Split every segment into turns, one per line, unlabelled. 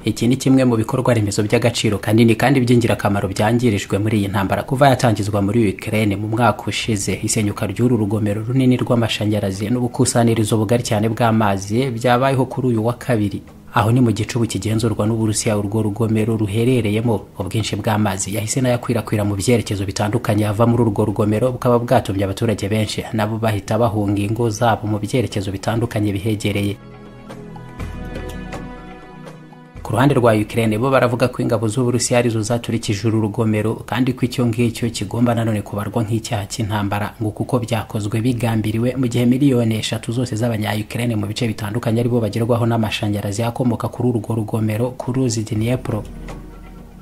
iki ni kimwe mu bikorwa remezo by'agaciro kanini kandi by'ingirakamaro byangirijwe muri iyi ntambara kuva yatangizwa muri Ukraine mu mwaka ushize isenyuka ry'uru rugomero runini rw'amashanyarazi n'ubukusanyirizo bugari cyane bw'amazi byabayeho kuri uyu wa kabiri aho ni mu gicubu kigenzurwa n'uburusiya urwo rugomero ruherereyemo ubwinshi bw'amazi yahise nayakwirakwira mu byerekezo bitandukanye ava muri urwo rugomero bukaba bwatumye abaturage benshi nabo bahita bahunga ingo zabo mu byerekezo bitandukanye bihegereye ku ruhande rwa Ukraine bo baravuga ko ingabo z'Uburusiya arizo zaturikije uru rugomero kandi ko icyo ngicyo kigomba nanone kubarwa nk'icyaha cy'intambara ngo kuko byakozwe bigambiriwe mu gihe miliyoni eshatu zose z'abanya-Ukraine mu bice bitandukanye aribo bagerwaho n'amashanyarazi akomoka kuri urwo rugomero ku ruzi Dniepro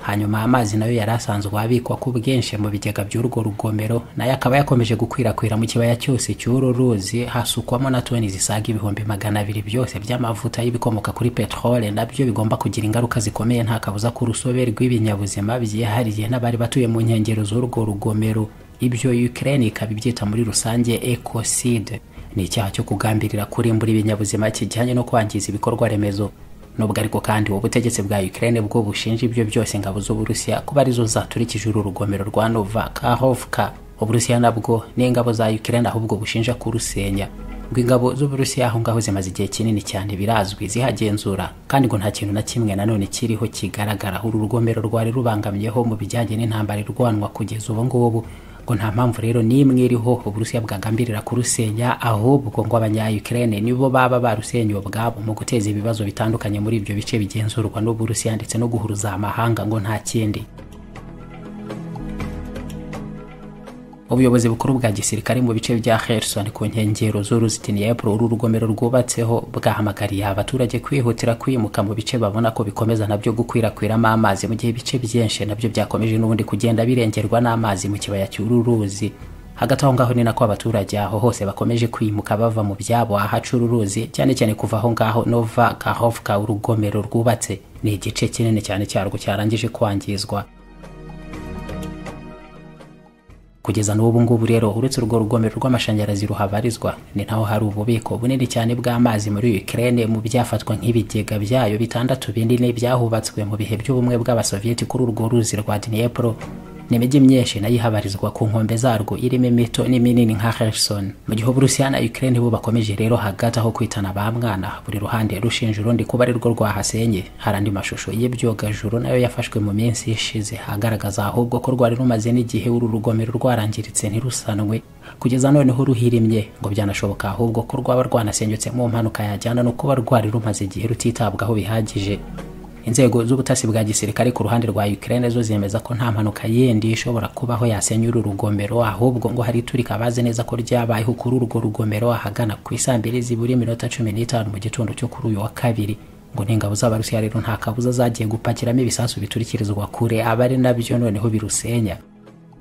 hanyuma amazi nayo yari asanzwe abikwa ku bwinshi mu bigega by'urwo rugomero nayo akaba yakomeje gukwirakwira mu kibaya cyose cy'uru ruzi hasukwamo na toni zisaga ibihumbi magana abiri byose by'amavuta y'ibikomoka kuri peteroli nabyo bigomba kugira ingaruka zikomeye nta kabuza ku rusobe rw'ibinyabuzima byihariye n'abari batuye mu nkengero z'urwo rugomero ibyo Ukraine ikaba ibyita muri rusange ecocide ni icyaha cyo kugambirira kurimbura ibinyabuzima kijyanye no kwangiza ibikorwa remezo nubwo ariko kandi ubutegetsi bwa Ukraine bwo bushinja ibyo byose ingabo z'Uburusiya kuba arizo zaturikije uru rugomero rwa Novakhovka Uburusiya nabwo n'ingabo za Ukraine ahubwo bushinja kurusenya ngo ingabo z'Uburusiya aho ngaho zimaze igihe kinini cyane birazwi zihagenzura kandi ngo nta kintu na kimwe nanone kiriho kigaragara uru rugomero rwari rubangamyeho mu bijyanye n'intambara irwanwa kugeza ubu ngubu ngo nta mpamvu rero n'imwe iriho uburusiya bwagambirira kurusenya ahubwo ngo abanya-ukraine nibo baba barusenye ubwabo mu guteza ibibazo bitandukanye muri ibyo bice bigenzurwa n'uburusiya ndetse no guhuruza amahanga ngo nta kindi ubuyobozi bukuru bwa gisirikare mu bice bya Kherson ku nkengero z'uruzitiro uru rugomero rwubatseho bwahamagariye abaturage kwihutira kwimuka mu bice babona ko bikomeza nabyo gukwirakwiramo amazi mu gihe ibice byinshi nabyo byakomeje n'ubundi kugenda birengerwa n'amazi mu kibaya cy'uru ruzi hagati aho ngaho ni nako abaturage aho hose bakomeje kwimuka bava mu byabo ahaca uru ruzi cyane cyane kuva aho ngaho nova kahovka urugomero rwubatse ni igice kinini cyane cyarwo cyarangije kwangizwa kugeza n'ubu ngubu rero uretse urwo rugomero rw'amashanyarazi ruhabarizwa ni naho hari ububiko bunini cyane bw'amazi muri Ukraine mu byafatwa nk'ibigega byayo bitandatu binini byahubatswe mu bihe by'ubumwe bw'abasoviyeti kuri urwo ruzi rwa Dniepro n'imijyi myinshi nayo ihabarizwa ku nkombe zarwo irimo imito n'iminini nka Kherson mu gihe Uburusiya na Ukraine bo bakomeje rero hagati aho kwitana ba mwana buri ruhande rushinja urundi kuba ari rwo rwahasenye hari andi mashusho y'ibyogajuru nayo yafashwe mu minsi ishize agaragaza ahubwo ko rwari rumaze n'igihe uru rugomero rwarangiritse ntirusanwe kugeza noneho ruhirimye ngo byanashoboka ahubwo ko rwaba rwanasenyutse mu mpanuka yajyana no kuba rwari rumaze igihe rutitabwaho bihagije inzego z'ubutasi bwa gisirikare ku ruhande rwa Ukraine zo zemeza ko nta mpanuka yindi ishobora kubaho yasenya uru rugomero ahubwo ngo hari iturika bazi neza ko ryabayeho kuri urwo rugomero ahagana ku isambiri ziburi iminota cumi n'itanu mu gitondo cyo kuri uyu wa kabiri ngo n'ingabo z'abarusiya rero nta kabuza zagiye gupakiramo ibisasu biturikirizwa kure abari nabyo noneho birusenya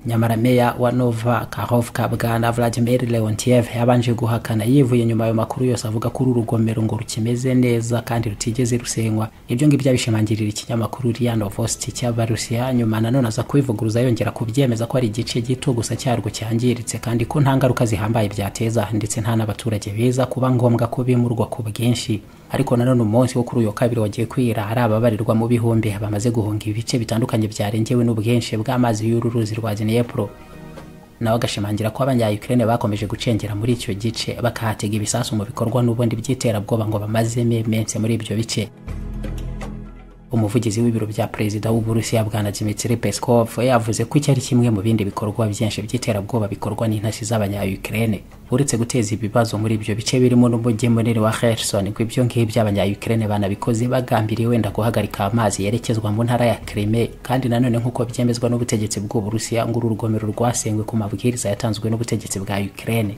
nyamara meya wa nova kahovka bwana vladimir leontiev yabanje guhakana yivuye nyuma ayo makuru yose avuga ko uru rugomero ngo rukimeze neza kandi rutigeze rusenywa ibyo ngibyo abishimangirira ikinyamakuru ria novosti cy'abarusiya nyuma nanone aza kubivuguruza yongera kubyemeza ko ari igice gito gusa cyarwo cyangiritse kandi ko nta ngaruka zihambaye byateza ndetse nta n'abaturage beza kuba ngombwa ko bimurwa ku bwinshi ariko nanone umunsi wo kuri uyu wa kabiri wagiye kwira hari ababarirwa mu bihumbi bamaze guhunga ibice bitandukanye byarengewe n'ubwinshi bw'amazi y'uru ruzi rwa Dnepro nawe agashimangira ko abanya-Ukraine bakomeje gucengera muri icyo gice bakahatega ibisasu mu bikorwa n'ubundi by'iterabwoba ngo bamazemo iminsi muri ibyo bice umuvugizi w'ibiro bya perezida w'uburusiya bwana Dmitry Peskov yavuze ko icyari kimwe mu bindi bikorwa byinshi by'iterabwoba bikorwa n'intasi z'abanya-Ukraine uretse guteza ibibazo muri ibyo bice birimo n'umujyi munini wa Kherson ngo ibyo ngibyo abanya-Ukraine banabikoze bagambiriye wenda guhagarika amazi yerekezwa mu ntara ya Crimea kandi nanone nk'uko byemezwa n'ubutegetsi bw'uburusiya ngo uru rugomero rwasengwe ku mabwiriza yatanzwe n'ubutegetsi bwa Ukraine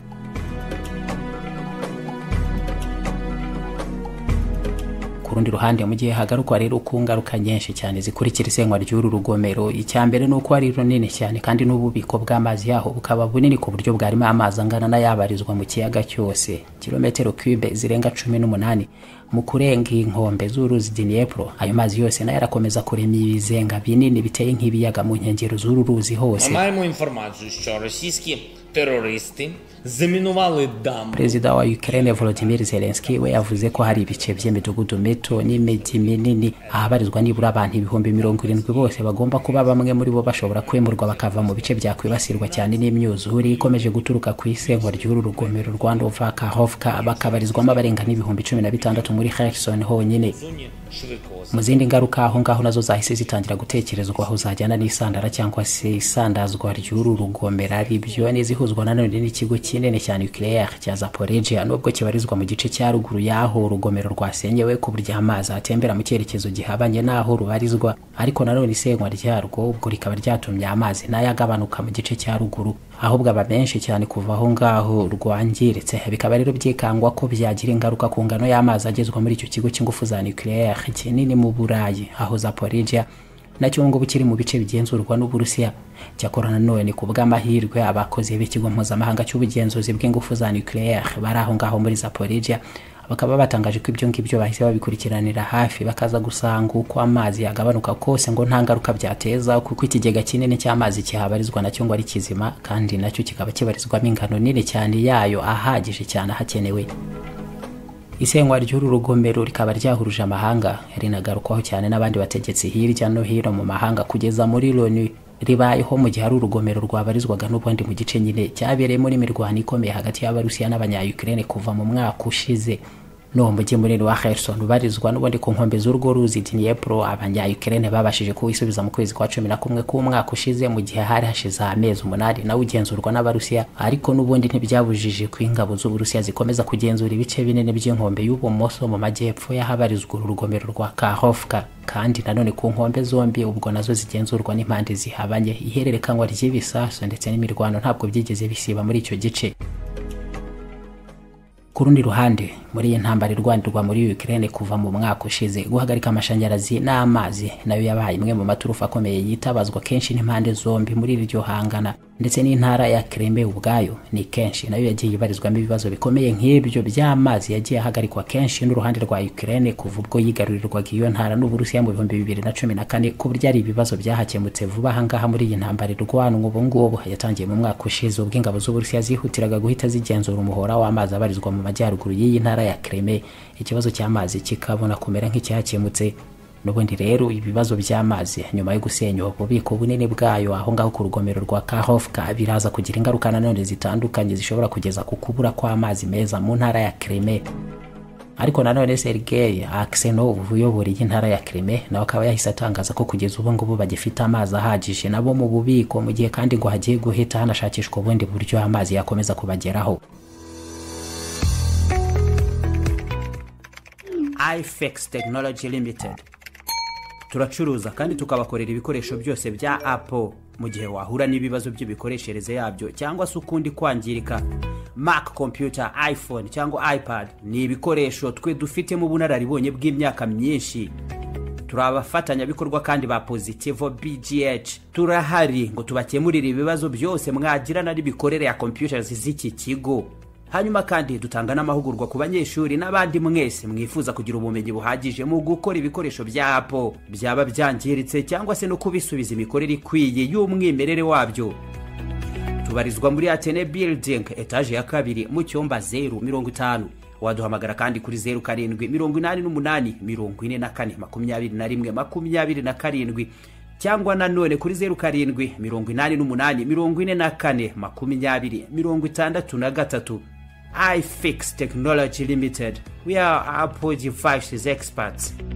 rundi ruhande mu gihe hagarukwa rero ku ngaruka nyinshi cyane zikurikira isenywa ry'uru rugomero icya mbere ni uko ari runini cyane kandi n'ububiko bw'amazi yaho bukaba bunini ku buryo bwarimo amazi angana n'ayabarizwa mu kiyaga cyose kilometero cube zirenga cumi n'umunani mu kurenga inkombe z'uruzi Dniepro ayo mazi yose nayo arakomeza kurema ibizenga binini biteye nk'ibiyaga mu nkengero z'uru ruzi hose
Ми маємо інформацію, що російські терористи замінували дамбу
perezida wa Ukraine Volodymyr Zelensky we yavuze ko hari ibice by'imidugudu mito n'imijyi minini ahabarizwa nibura abantu ibihumbi mirongo irindwi bose bagomba kuba bamwe muri bo bashobora kwimurwa bakava mu bice byakwibasirwa cyane n'imyuzure ikomeje guturuka ku isenkwa ry'uru rugomero rwa Novakovka bakabarizwamo abarenga n'ibihumbi cumi na bitandatu muri Kherson honyine
в зоні швидкого
mu zindi ngaruka aho ngaho nazo zahise zitangira gutekerezwa aho zajyana n'isandara cyangwa se isandazwa ry'uru rugomera ribyo n'izihuzwa nanone n'ikigo kinini cyane nucleaire cya zaporegia nubwo kibarizwa mu gice cya ruguru y'aho urugomero rwasenyewe ku buryo amazi atembera mu cyerekezo gihabanye n'aho rubarizwa ariko nanone isenywa ryarwo ubwo rikaba ryatumye amazi nayo agabanuka mu gice cya ruguru ahubwo aba menshi cyane kuva aho ngaho rwangiritse bikaba rero byikangwa ko byagira ingaruka ku ngano y'amazi agezwa muri icyo kigo cy'ingufu za nucleaire kinini mu burayi aho zaporegia nacyo ubu ngubu kiri mu bice bigenzurwa n'uburusiya cyakora nanone ku bw'amahirwe abakozi b'ikigo mpuzamahanga cy'ubugenzuzi bw'ingufu za nucleaire bari aho ngaho muri zaporegia bakaba batangaje ko ibyo ngibyo bahise babikurikiranira hafi bakaza gusanga uko amazi yagabanuka kose ngo nta ngaruka byateza kuko ikigega kinini cy'amazi kihabarizwa nacyo ngo ari kizima kandi nacyo kikaba kibarizwamo ingano nini cyane yayo ahagije cyane ahakenewe isenywa ry'uru rugomero rikaba ryahuruje amahanga rinagarukwaho cyane n'abandi bategetsi hirya no hino mu mahanga kugeza muri loni ribayeho mu gihe ari urugomero rwabarizwaga n'ubundi mu gice nyine cyabereyemo n'imirwano ikomeye hagati y'abarusiya n'abanyayukraine kuva mu mwaka ushize n'uwo mujyi munini wa Kherson ubarizwa n'ubundi ku nkombe z'urwo ruzi Dniepro abanyayukraine babashije kuwisubiza mu kwezi kwa cumi na kumwe k'umwaka ushize mu gihe hari hashize amezi umunani nawe ugenzurwa n'abarusiya ariko n'ubundi ntibyabujije ko ingabo z'uburusiya zikomeza kugenzura ibice binini by'inkombe y'ubumoso mu majyepfo y'ahabarizwa uru rugomero rwa Kakhovka kandi nanone ku nkombe zombi ubwo nazo zigenzurwa n'impande zihabanye ihererekanywa ry'ibisasu ndetse n'imirwano ntabwo byigeze bisiba muri icyo gice ku rundi ruhande muri iyi ntambara irwanirwa muri Ukraine kuva mu mwaka ushize guhagarika amashanyarazi n'amazi nayo yabaye imwe mu maturufu akomeye yitabazwa kenshi n'impande zombi muri iryo hangana ndetse n'intara ya Crimea ubwayo ni kenshi nayo yagiye ibarizwamo ibibazo bikomeye nk'ibyo by'amazi yagiye ahagarikwa kenshi n'uruhande rwa Ukraine kuva ubwo yigarurirwaga iyo ntara n'Uburusiya mu bihumbi bibiri na cumi na kane ku buryo ari ibibazo byahakemutse vuba ahangaha muri iyi ntambara irwanwa ubu ngubu yatangiye mu mwaka ushize ubwo ingabo z'Uburusiya zihutiraga guhita zigenzura umuhora w'amazi abarizwa mu majyaruguru y'iyi ntara ya Crimea ikibazo cy'amazi kikabona kumera nk'icyakemutse n'ubundi rero ibibazo by'amazi nyuma yo gusenya ububiko bunini bwayo aho ngaho ku rugomero rwa Kahovka biraza kugira ingaruka nanone zitandukanye zishobora kugeza ku kubura kw'amazi meza mu ntara ya Crimea ariko nanone Sergei Aksenov uyobora iyi ntara ya Crimea nawe akaba yahise atangaza ko kugeza ubu ngubu bagifite amazi ahagije nabo mu bubiko mu gihe kandi ngo hagiye guhita hanashakishwa ubundi buryo amazi yakomeza kubageraho
ifex technology limited turacuruza kandi tukabakorera ibikoresho byose bya apple mu gihe wahura n'ibibazo by'imikoreshereze yabyo cyangwa se ukundi kwangirika mac computer iphone cyangwa ipad ni ibikoresho twe dufitemo ubunararibonye bw'imyaka myinshi turi abafatanyabikorwa kandi ba positivo bgh turahari ngo tubakemurire ibibazo byose mwagirana n'imikorere ya computers z'iki kigo hanyuma kandi dutanga n'amahugurwa ku banyeshuri n'abandi mwese mwifuza kugira ubumenyi buhagije mu gukora ibikoresho bya apple byaba byangiritse cyangwa se no kubisubiza imikorere ikwiye y'umwimerere wabyo tubarizwa muri atene building etaje ya kabiri mu cyumba zeru mirongo itanu waduhamagara kandi kuri zeru karindwi mirongo inani n'umunani mirongo ine na kane makumyabiri na rimwe makumyabiri na karindwi cyangwa nanone kuri zeru karindwi mirongo inani n'umunani mirongo ine na kane makumyabiri mirongo itandatu na gatatu ifix technology limited we are apple devices experts